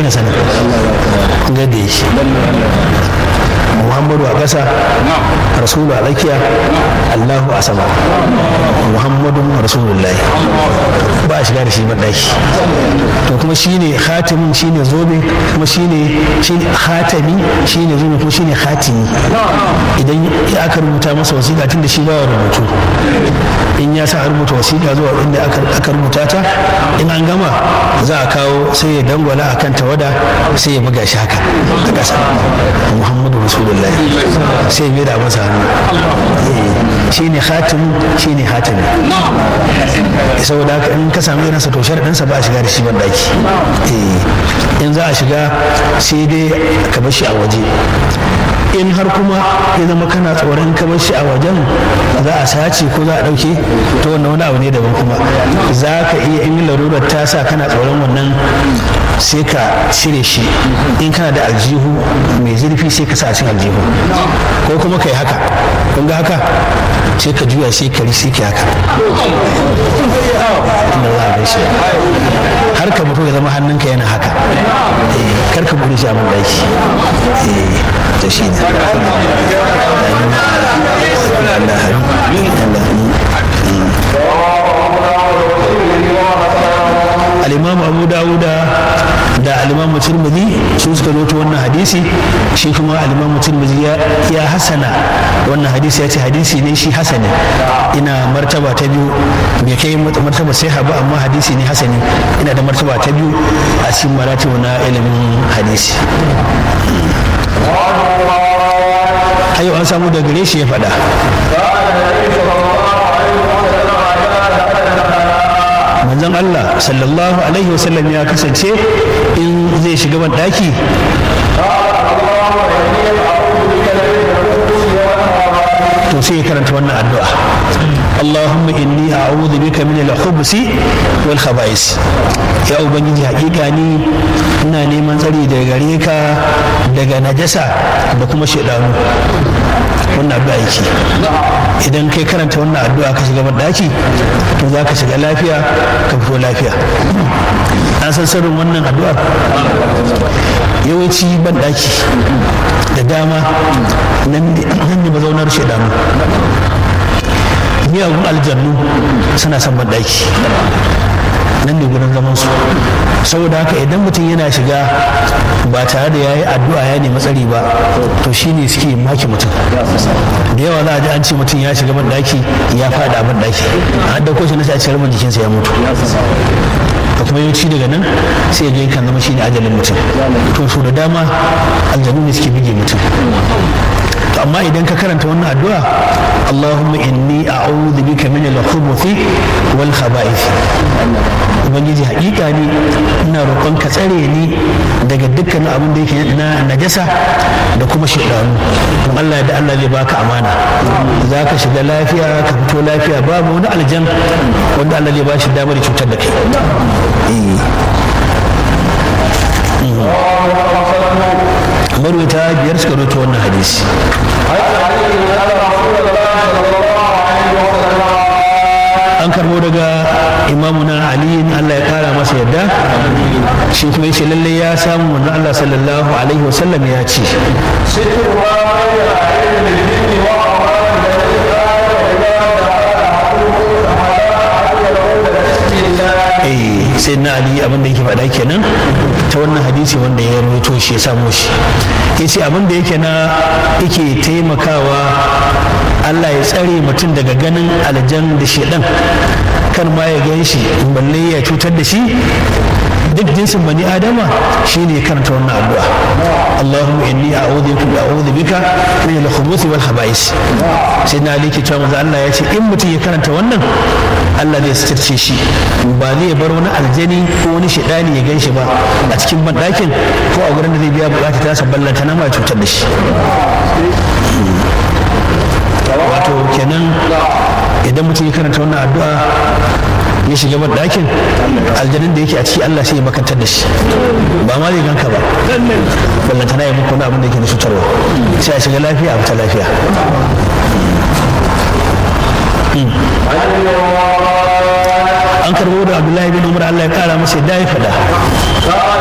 irin sanin ga da yake muhammadu a ƙasa rasulu a tsakiya allahu a sama muhammadun rasulullahi ba a shiga da shi banɗaki to kuma shine khatimin shine zobe kuma shine shine khatami shine zobe kuma shine khatimi idan aka rubuta masa wasiƙa tun da shi ba rubutu in ya sa a rubuta wasiƙa zuwa inda aka rubuta ta in an gama za a kawo sai ya dangwala akan tawada sai ya buga shi haka a ƙasa muhammadu rasulullahi sai mai da masa hannu shi ne hatim shi ne hatimi saboda haka in ka sami irinsa to sharaɗinsa ba a shiga da shi ban daki in za a shiga sai dai ka bar shi a waje in har kuma ya zama kana tsoron ka bar shi a wajen za a sace ko za a ɗauke to wannan wani abu ne daban kuma za ka iya in larurar ta sa kana tsoron wannan sai ka cire shi in kana da aljihu mai zurfi sai ka sa cin aljihu ko kuma ka yi haka kun ga haka sai ka juya sai ka sai ka haka har ka mutu ya zama hannunka yana haka kar ka bude shi a man daki to shi ne al-imam abu dawuda da al-imam tirmidhi su suka zoto wannan hadisi shi kuma al-imam tirmidhi ya hasana wannan hadisi ya ce hadisi ne shi hasani ina martaba ta biyu bai kai martaba sai ba amma hadisi ne hasani ina da martaba ta biyu a cikin maratibu na ilimin hadisi ayo an samu da gare shi ya faɗa manzon Allah sallallahu alaihi wasallam ya kasance in zai shiga ban daki to sai ya karanta wannan addu'a Allahumma inni a'udhu bika min al-khubuthi wal khaba'is ya ubangiji hakika ni ina neman tsari daga gare ka daga najasa da kuma shaidanu wannan addu'a yake idan kai karanta wannan addu'a ka shiga daki to za ka shiga lafiya ka fito lafiya an san sirrin wannan addu'a yawanci ban daki da dama nan ne mazaunar shaidanu miyagun aljannu suna son ban daki nan ne gurin zaman su saboda haka idan mutum yana shiga ba tare da ya yi addu'a ya nemi tsari ba to shine suke maki mutum da yawa za a ji an ce mutum ya shiga ban daki ya fada ban daki an dauko shi na sai a cikin jikinsa ya mutu da kuma yawanci daga nan sai ya kan zama shine ajalin mutum to so da dama aljanu ne suke bige mutum to amma idan ka karanta wannan addu'a Allahumma inni a'udhu bika min al-khubuthi wal khaba'ith ubangiji hakika ni ina roƙon ka tsare ni daga dukkan abin da yake na najasa da kuma shaidanu don Allah da Allah zai baka amana za ka shiga lafiya ka fito lafiya babu wani aljan wanda Allah zai ba shi damar cutar da kai marwata biyar suka roto wannan hadisi an karbo daga imamuna aliyin allah ya kara masa yadda shi kuma yace lalle ya samu manzon allah sallallahu alaihi wasallam ya ce sai na ali abin da yake faɗa kenan ta wannan hadisi wanda ya rawaito shi ya samu shi ya ce abin da yake na yake taimakawa Allah ya tsare mutum daga ganin aljan da shedan kan ma ya gan shi balle ya cutar da shi duk jinsin bani adama shine karanta wannan addu'a Allahumma inni a'udhu bika a'udhu bika min al-khubuthi wal khaba'is sai na aliki cewa manzo Allah ya ce in mutum ya karanta wannan Allah zai sitirce shi ba zai bar wani aljani ko wani shedani ya gan shi ba a cikin banɗakin ko a gurin da zai biya bukata ta sa ballanta na ma cutar da shi wato kenan idan mutum ya karanta wannan addu'a ya shiga ban ɗakin aljanin da yake a ciki Allah sai ya makantar da shi ba ma zai ganka ba ballantana ya muku wani abin da yake da cutarwa sai a shiga lafiya a fita lafiya an karbo da abdullahi bin umar Allah ya kara masa yadda ya faɗa